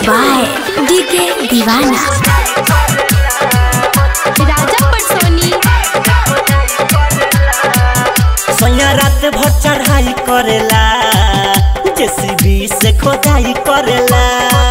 By DK दीवाना राजा पटसोनी सोया रात भर चढ़ाई करेला जेसीबी से खोदाई करेला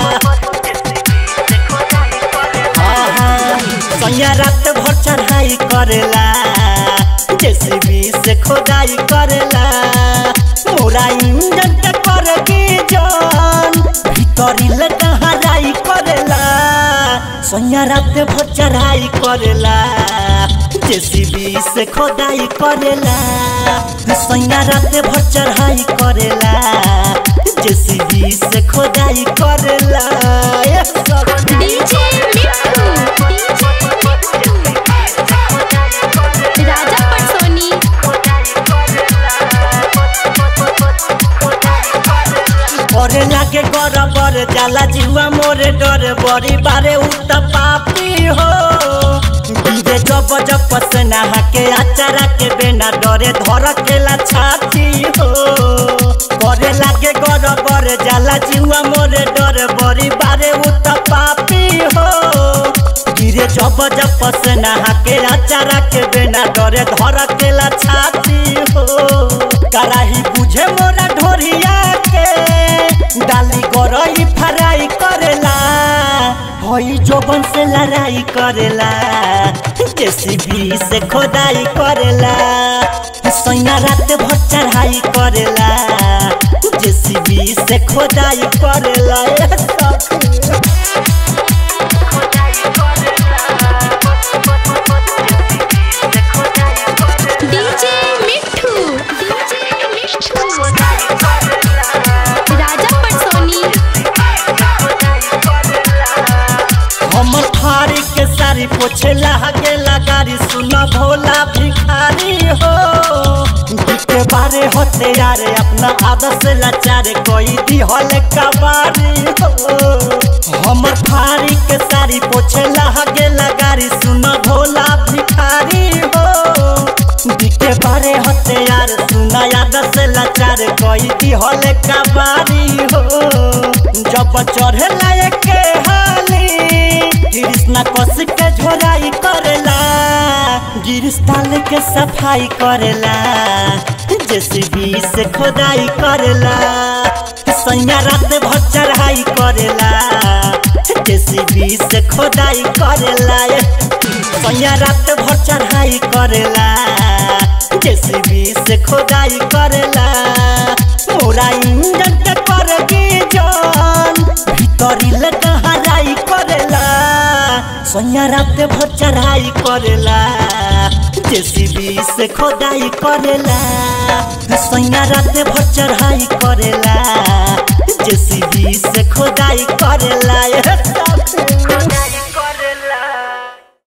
हाँ, हाँ, सोया रात भर चढ़ाई करेला जेसीबी से खोदाई करेला मोरा इंजन के कर के जान भीतरी ले हराई करेला सोया रात भर चढ़ाई करेला जेसीबी से खोदाई करेला सोया रात भर चढ़ाई करेला जेसीबी से खोदाई करेला ये सब डीजे मिट्ठू राजा पटसोनी करे लागे गरबर जाला जीवा मोरे डर बड़ी बारे उत पापी हो गिरे जब जब पसना के आचारा के बेना डरे धर केला छाती हो करे लागे गरबर जाला जीवा मोरे डर बड़ी बारे उत पापी हो गिरे जब जब पसना के आचारा के बेना डरे धर केला छाती हो कराही बुझे मोरा ढोरिया के डाली गरई फराई करेला हई जोबन से लड़ाई करेला जेसीबी से खोदाई करेला सैया रात भर चढ़ाई करेला जेसीबी से खोदाई करेला ए सखी। डीजे मिट्ठू राजा पटसोनी हमर थारी के सारी पोछे लागे लगारी सुना भोला भिखारी हो के बारे होते यारे अपना आदत से लाचारे कोई दी हले कबारी हो हमर थारी के सारी पोछे लागे लगारी सुना भोला भिखारी हो के बारे होते यार सुना आदत से लाचारे कोई दी हले कबारी हो जब चढ़े लायक के हाली कृष्णा कस के झोराई करेला गिरस्ताल के सफाई करेला जेसीबी से खोदाई करेला सैया रात भर चढ़ाई करेला जेसीबी से खोदाई करेला सैया रात भर चढ़ाई करेला जेसीबी से खोदाई करेला मोरा इंजन के कर के जान भीतरी ले हराई करेला सोया रात भर चढ़ाई करेला जेसीबी से खोदाई करेला सोया रात भर चढ़ाई करेला जेसीबी से खोदाई करेला